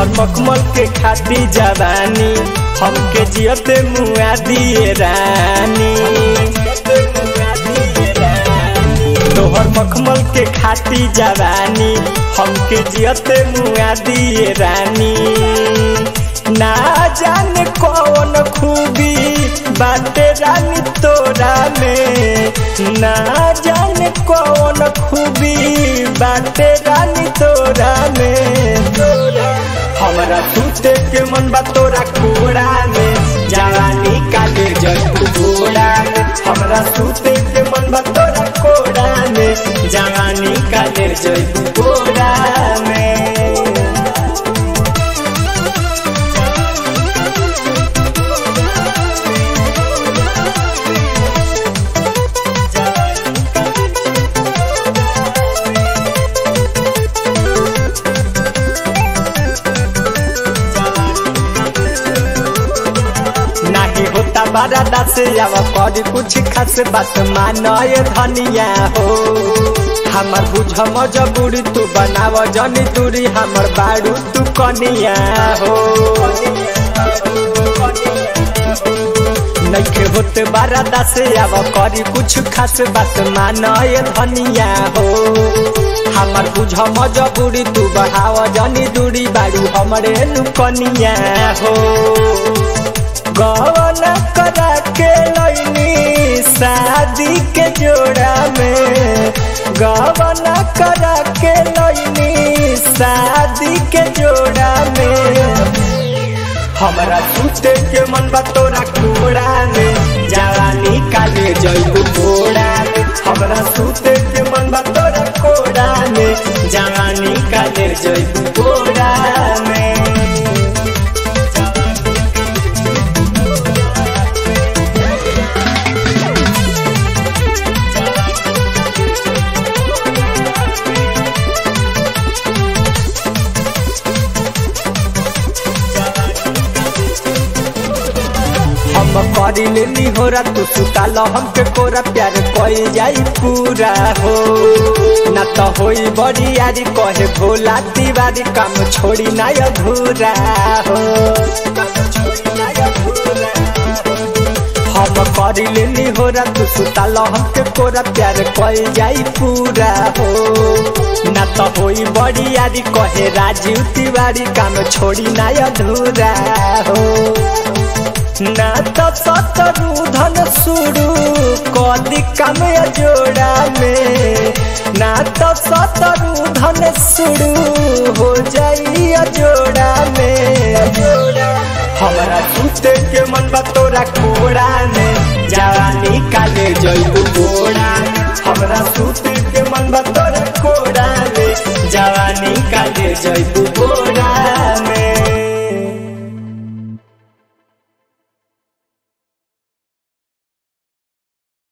तोहर मखमल के खाती जवानी हमके जियते मुआ दिए रानी तोहर मखमल के खाती जवानी हमके जियते मुआ दिए रानी ना जाने कौन खूबी बाटे रानी तोरा में ना जाने कौन खूबी बाटे रानी तोरा में हमरा सुते के मन बा तोरा कोड़ा में जवानी काले जग घोड़ा में हमरा सुते के मन बा तोरा कोड़ा में जवानी काले जग घोड़ा में नाही होता बड़ा दास आवा कर कुछ खास बात मानय धनिया हो हमर बुझ मजबूरी तू बनाव जनी दूरी हमर बाड़ू तू कनिया हो नइखे होते बारा दास आवा करी कुछ खास बात मानय धनिया हो हमर बुझ मजबूरी तू बढ़ाव जनी दूरी बाड़ू हमरे नु कनिया हो गवन करा के लैनी शादी के जोड़ा में गवन करा के लैनी शादी के जोड़ा में हमरा सुते के मन बा तोरा कोड़ा में जवानी काले जइबू कोड़ा में हमरा सुते के मन बा तोरा कोड़ा में जवानी काले जइबू कोड़ा में हम करी लेनी हो रा तू सुताल हमके कोरा प्यार कई जाई पूरा हो ना तो होई बड़ी यारी कहे भोला दीवारी काम छोड़ी ना अधूरा हो हम करी लेनी हो रा तू सुताल हमके कोरा प्यार कई जाई पूरा हो ना तो होई बड़ी यारी कहे राजीव तिवारी काम छोड़ी ना अधूरा हो ना तो सतरू धन शुरू कदी काम जोड़ा में ना तो सतरू धन शुरू हो जाई जोड़ा में हमरा सुते के मन बा तोरा कोड़ा में जवानी काले जइबू घोड़ा हमरा सुते के मन बा तोरा कोड़ा में जवानी काले जइबू घोड़ा